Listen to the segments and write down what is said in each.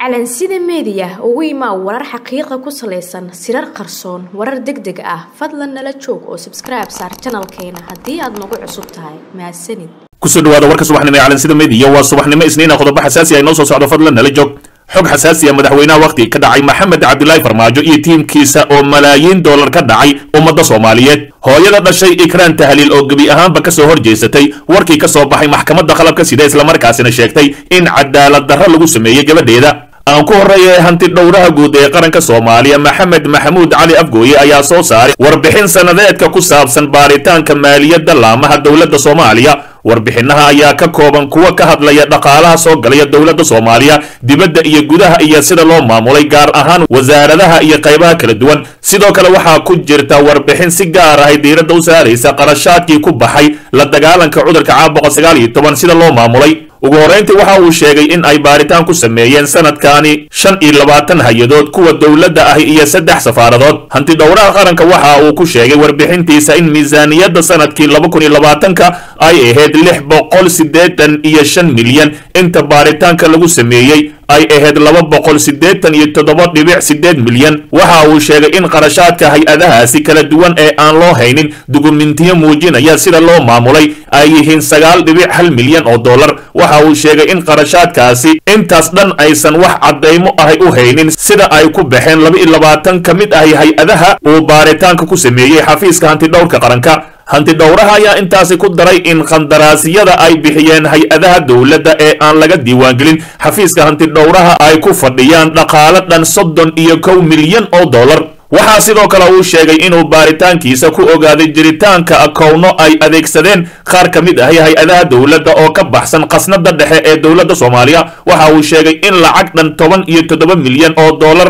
calansida meediya ugu imaa warar xaqiiqa ku salaysan sirar qarsoon warar deg deg ah fadlan nala joog oo sabskribe saar janalkeena haddii aad nagu cusub tahay mahadsanid kusoo dhawaada warka subaxnimo ee calansida meediya waa subaxnimo isniina qodobo xasaasi ah inoo soo socdo fadlan nala joog xog xasaasi ah madaxweynaha wakhti ka dhacay maxamed cabdilaahi farmaajo iyo tiimkiisa oo malaayiin dollar ka dhacay ummadda soomaaliyeed hooyada dhashay ikraan tahliil oo gebi ahaanba ka soo horjeesatay warkii ka soo baxay maxkamadda qalabka sida islamarkaasina sheegtay in cadaalad darro lagu sameeyey gabadheeda aan ku horreeya hanti dhowraha guud ee qaranka soomaaliya maxamed maxamuud cali afgooye ayaa soo saaray warbixin sannadeedka ku saabsan baaritaanka maaliyadda laamaha dowladda soomaaliya warbixinaha ayaa ka kooban kuwa ka hadlaya dhaqaalaha soo galaya dowladda soomaaliya dibadda iyo gudaha iyo sida loo maamulay gaar ahaan wasaaradaha iyo qaybaha kala duwan sidoo kale waxaa ku jirta warbixin si gaar ahay diiradda u saaraysa qarashaadkii ku baxay la dagaalanka cudurka caabuqa sagaal iyo toban sida loo maamulay ugu horrayntii waxa uu sheegay in ay baaritaan ku sameeyeen sanadkaani shan iyo labaatan hay-adood kuwa dowladda ahi iyo saddex safaaradood hanti dhowraha qaranka waxa uu ku sheegay warbixintiisa in miisaaniyadda sanadkii laba kun iyo labaatanka ay ahayd lix boqol siddeetan iyo shan milyan inta baaritaanka lagu sameeyey ay ahayd laba boqol siddeetan iyo toddoba dhibic siddeed milyan waxa uu sheegay in qarashaadka hay-adahaasi kala duwan ee aan loo haynin dukumentiyo muujinaya sida loo maamulay ay yihiin sagaal dhibic hal milyan oo dollar waxa uu sheegay in qarashaadkaasi intaas dhan aysan wax caddaymo ahay u haynin sida ay ku baxeen laba iyo labaatan ka mid ahi hay-adaha uu baaritaanka ku sameeyey xafiiska hantidhowrka qaranka hanti dhowraha ayaa intaasi ku daray in qandaraasyada ay bixiyeen hay-adaha dowladda ee aan laga diiwaangelin xafiiska hanti dhowraha ay ku fadhiyaan dhaqaalo dhan soddon iyo kow milyan oo dollar waxaa sidoo kale uu sheegay inuu baaritaankiisa ku ogaaday jiritaanka akowno ay adeegsadeen qaar ka mid ahi hay-adaha dowladda oo ka baxsan khasnada dhexe ee dowladda soomaaliya waxa uu sheegay in lacag dhan toban iyo toddoba milyan oo dollar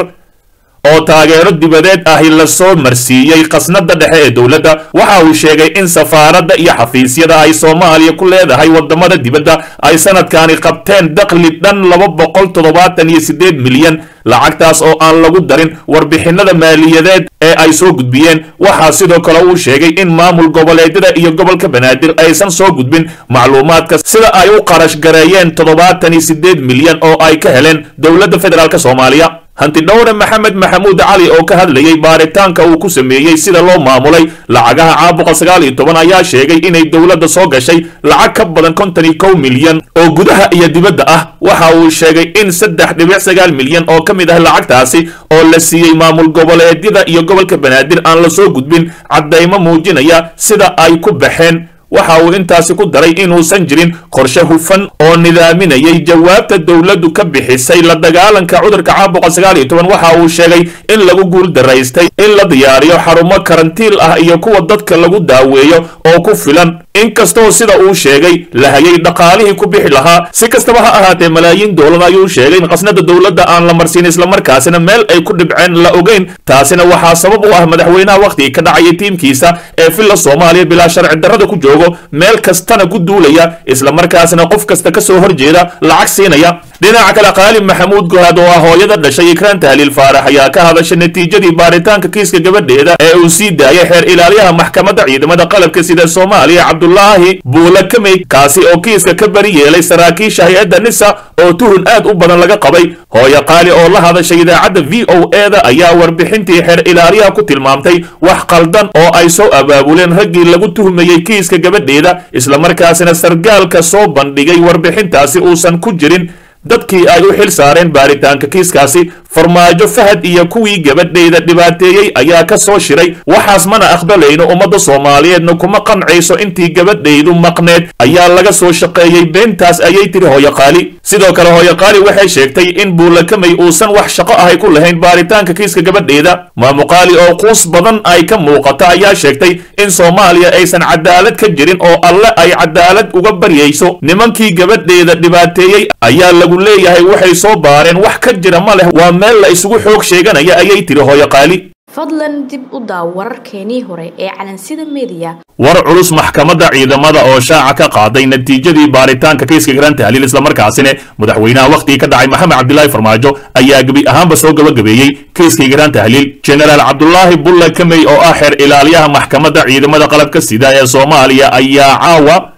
oo taageero dibadeed ahi lasoo marsiiyey khasnada dhexe ee dowladda waxa uu sheegay in safaaradda iyo xafiisyada ay soomaaliya ku leedahay wadamada dibadda ay sanadkaani qabteen dakhli dhan laba boqol toddobaatan iyo siddeed milyan lacagtaas oo aan lagu darin warbixinada maaliyadeed ee ay soo gudbiyeen waxaa sidoo kale uu sheegay in maamul goboleedyada iyo gobolka banaadir aysan soo gudbin macluumaadka sida ay u qarash gareeyeen toddobaatan iyo siddeed milyan oo ay ka heleen dowladda federaalk soomaaliya hanti dhowre maxamed maxamuud cali oo ka hadlayay baaritaanka uu ku sameeyey sida loo maamulay lacagaha caabuqa sagaal iyo toban ayaa sheegay inay dowladda soo gashay lacag ka badan konton iyo kow milyan oo gudaha iyo dibadda ah waxa uu sheegay in saddex dhibic sagaal milyan oo ka mid ah lacagtaasi oo la siiyey maamul goboleedyada iyo gobolka banaadir aan la soo gudbin caddaymo muujinaya sida ay ku baxeen waxa uu intaasi ku daray inuusan jirin qorshe hufan oo nidaaminayay jawaabta dowladdu ka bixisay la dagaalanka cudurka caabuqa sagaal iyo toban waxa uu sheegay in lagu guul daraystay in la diyaariyo xarumo karantiil ah iyo kuwa dadka lagu daaweeyo oo ku filan inkastoo sida uu sheegay la hayay dhaqaalihii ku bixi lahaa si kastaba ha ahaatee malaayiin doolar ayuu sheegay in khasnada dowladda aan la marsiin islamarkaasina meel ay ku dhibceen la ogeyn taasina waxaa sabab u ah madaxweynaha wakhtigii ka dhacaya tiimkiisa ee villa soomaaliya bilaa sharci darrada ku joogo meel kastana ku duulaya islamarkaasina qof kasta ka soo horjeeda lacag siinaya dhinaca kale qaali maxamuud gohaad oo ah hooyada dhashay ikraan tahliil faarax ayaa ka hadashay natiijadii baaritaanka kiiska gabadheeda ee uu sii daayay xeer ilaaliyaha maxkamadda ciidamada qalabka sida soomaaliya cabdulaahi buula kamey kaasi oo kiiska ka bari yeelay saraakiisha hay-adda nisa oo tuhun aad u badan laga qabay hooyo qaali oo la hadashay idaacadda v o e da ayaa warbixintii xeer ilaaliyaha ku tilmaamtay wax qaldan oo ay soo abaabuleen raggii lagu tuhmayey kiiska gabadheeda islamarkaasina sargaalka soo bandhigay warbixintaasi uusan ku jirin dadkii ay u xil saareen baaritaanka kiiskaasi farmaajo fahad iyo kuwii gabadhayda dhibaateeyey ayaa ka soo shiray waxaas mana aqbalayno ummadda soomaaliyeedna kuma qancayso intii gabadhaydu maqneed ayaa laga soo shaqeeyey beentaas ayay tiri hooyoqaali sidoo kale hooyoqaali waxay sheegtay in buulakamay uusan wax shaqo ahay ku lahayn baaritaanka kiiska gabadheeda maamuqaali oo quus badan ay ka muuqata ayaa sheegtay in soomaaliya aysan cadaalad ka jirin oo alle ay cadaalad uga baryayso nimankii gabadheeda dhibaateeyey ayaa lagu leeyahay waxay soo baareen wax ka jira ma leh waa meel la isugu xoog sheeganaya ayay tiri hooyo qaali fadlan dib u daaw wararkeenii hore ee calansida meediya war culus maxkamadda ciidamada oo shaaca ka qaaday natiijadii baaritaanka kiiska garan tahliil islamarkaasina madaxweynaha wakhtigii ka dhacay maxamed cabdilaahi farmaajo ayaa gebi ahaanba soo gabagabeeyey kiiskii garan tahliil jenaraal cabdulaahi bulle kamey oo ah xeer ilaaliyaha maxkamadda ciidamada qalabka sida ee soomaaliya ayaa caawa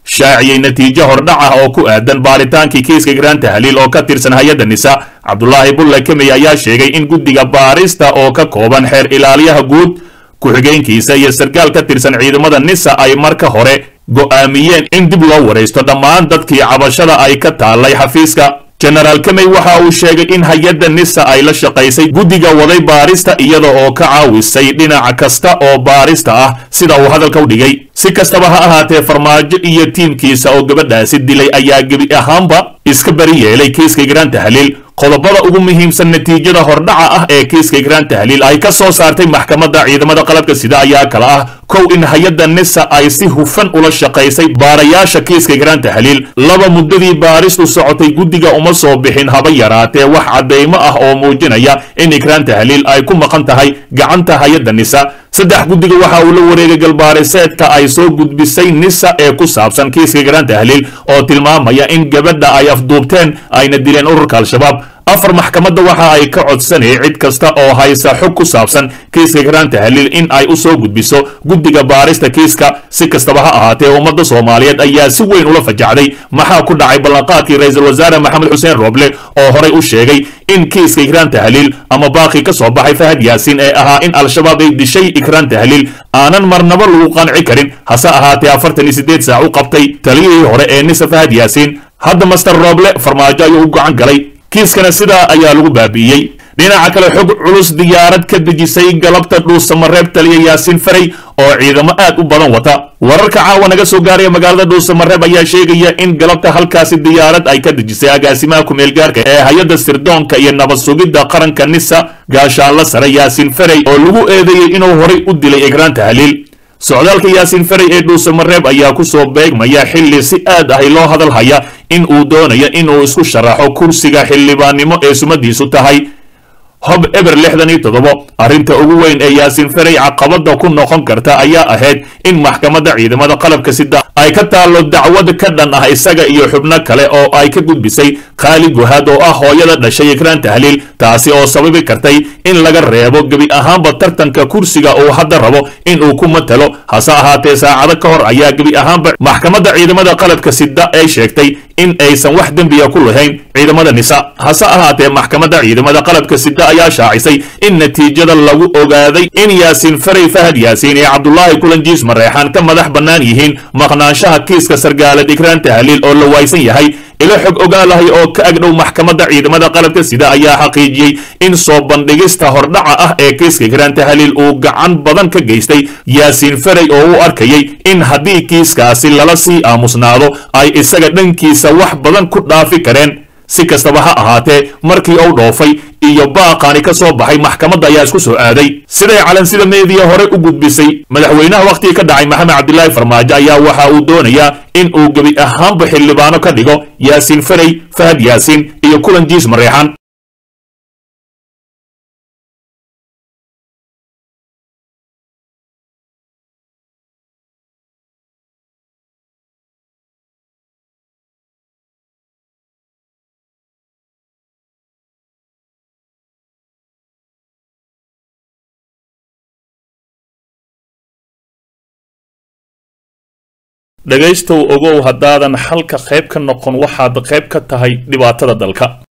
shaaciyey natiijo hordhac ah oo ku aadan baaritaankii kiiska graan tahliil oo ka tirsan hay-adda nisa cabdulaahi bulle kemey ayaa sheegay in guddiga baarista oo ka kooban xeer ilaaliyaha guud ku-xigeenkiisa iyo sarkaal ka tirsan ciidamada nisa ay marka hore go'aamiyeen in dib loo waraysto dhammaan dadkii cabashada ay ka taallay xafiiska jenaraal kemey waxa uu sheegay in hay-adda nisa ay la shaqaysay guddiga waday baarista iyada oo ka caawisay dhinac kasta oo baarista ah sida uu hadalka u dhigay si kastaba ha ahaatee farmaajo iyo tiimkiisa oo gabadhaasi dilay ayaa gebi ahaanba iska bari yeelay kiiska graan tahliil qodobada ugu muhiimsan natiijada hordhaca ah ee kiiska graan tahliil ay ka soo saartay maxkamadda ciidamada qalabka sida ayaa kala ah kow in hay-adda nisa ay si hufan ula shaqaysay baarayaasha kiiska graan tahliil laba muddadii baaristu socotay guddiga uma soo bixin haba yaraatee wax caddaymo ah oo muujinaya in graan tahliil ay ku maqan tahay gacanta hay-adda nisa saddex guddiga waxa uu la wareegay galbaariseedka ay soo gudbisay nisa ee ku saabsan kiiska graan tahliil oo tilmaamaya in gabadha ay afduubteen ayna dileen ururka al-shabaab afar maxkamadda waxa ay ka codsanayay cid kasta oo haysa xog ku saabsan kiiska graan tahliil in ay u soo gudbiso guddiga baarista kiiska si kastaba ha ahaatee ummadda soomaaliyeed ayaa si weyn ula fajacday maxaa ku dhacay ballanqaadkii ra-iisul wasaare maxamed xuseen rooble oo horay u sheegay in kiiska ikraan tahliil ama baaqi ka soo baxay fahad yaasiin ee ahaa in al-shabaab ay dishay ikraan tahliil aanan marnaba lagu qanci karin hase ahaatee afartan iyo siddeed saac u qabtay taliyihii hore ee nisa fahad yaasiin hadda master rooble farmaajo ayuu u gacan galay kiiskana sidaa ayaa lagu baabi'iyey dhinaca kale xog culus diyaarad ka dejisay galabta dhuusamareeb taliya yaasiin faray oo ciidamo aad u badan wata wararka caawa naga soo gaaraya magaalada dhuusamareeb ayaa sheegaya in galabta halkaasi diyaarad ay ka dejisay agaasimaha ku-meelgaarka ee hay-adda sirdoonka iyo nabad sugidda qaranka nisa gaashaanla sare yaasiin faray oo lagu eedeeyey inuu horay u dilay egraan tahliil socdaalka yaasiin faray ee dhuusamareeb ayaa ku soo beegmaya xilli si aad ahi loo hadal haya in uu doonayo inuu isku sharaxo kursiga xildhibaannimo ee sumadiisu tahay hob eber lixdan iyo toddobo arrinta ugu weyn ee yaasiin faray caqabada ku noqon karta ayaa ahayd in maxkamadda ciidamada qalabka sida ay ka taallo dacwad ka dhan ah isaga iyo xubno kale oo ay ka gudbisay khaali guhaad oo ah hooyada dhashay ikraan tahliil taasi oo sababi kartay in laga reebo gebi ahaanba tartanka kursiga uu hadda rabo in uu ku matalo hase ahaatee saacado ka hor ayaa gebi ahaanba maxkamadda ciidamada qalabka sida ay sheegtay in aysan wax dembiya ku lahayn ciidamada nisa hase ahaatee maxkamadda ciidamada qalabka sida ayaa shaacisay in natiijada lagu ogaaday in yaasiin faray fahad yaasiin ee cabdulaahi kulanjiis mareexaan ka madax bannaan yihiin maqnaanshaha kiiska sargaalad ikraan tahliil oo la waaysan yahay ilo xog ogaalahay oo ka agdhow maxkamadda ciidamada qalabka sida ayaa xaqiijiyey in soo bandhigista hordhaca ah ee kiiska ikraan tahliil uu gacan badan ka geystay yaasiin faray oo u arkayay in haddii kiiskaasi lala sii aamusnaado ay isaga dhankiisa wax badan ku dhaafi kareen si kastaba ha ahaatee markii uu dhoofay iyo baaqaani ka soo baxay maxkamadda ayaa isku soo aaday siday calansida meediya hore u gudbisay madaxweynaha wakhtigii ka dhacay maxamed cabdilaahi farmaajo ayaa waxa uu doonayaa in uu gebi ahaanba xildhibaano ka dhigo yaasiin faray fahad yaasiin iyo kulan jiis mareexan dhegaystow ogow haddaadan xalka qayb ka noqon waxaad qayb ka tahay dhibaatada dalka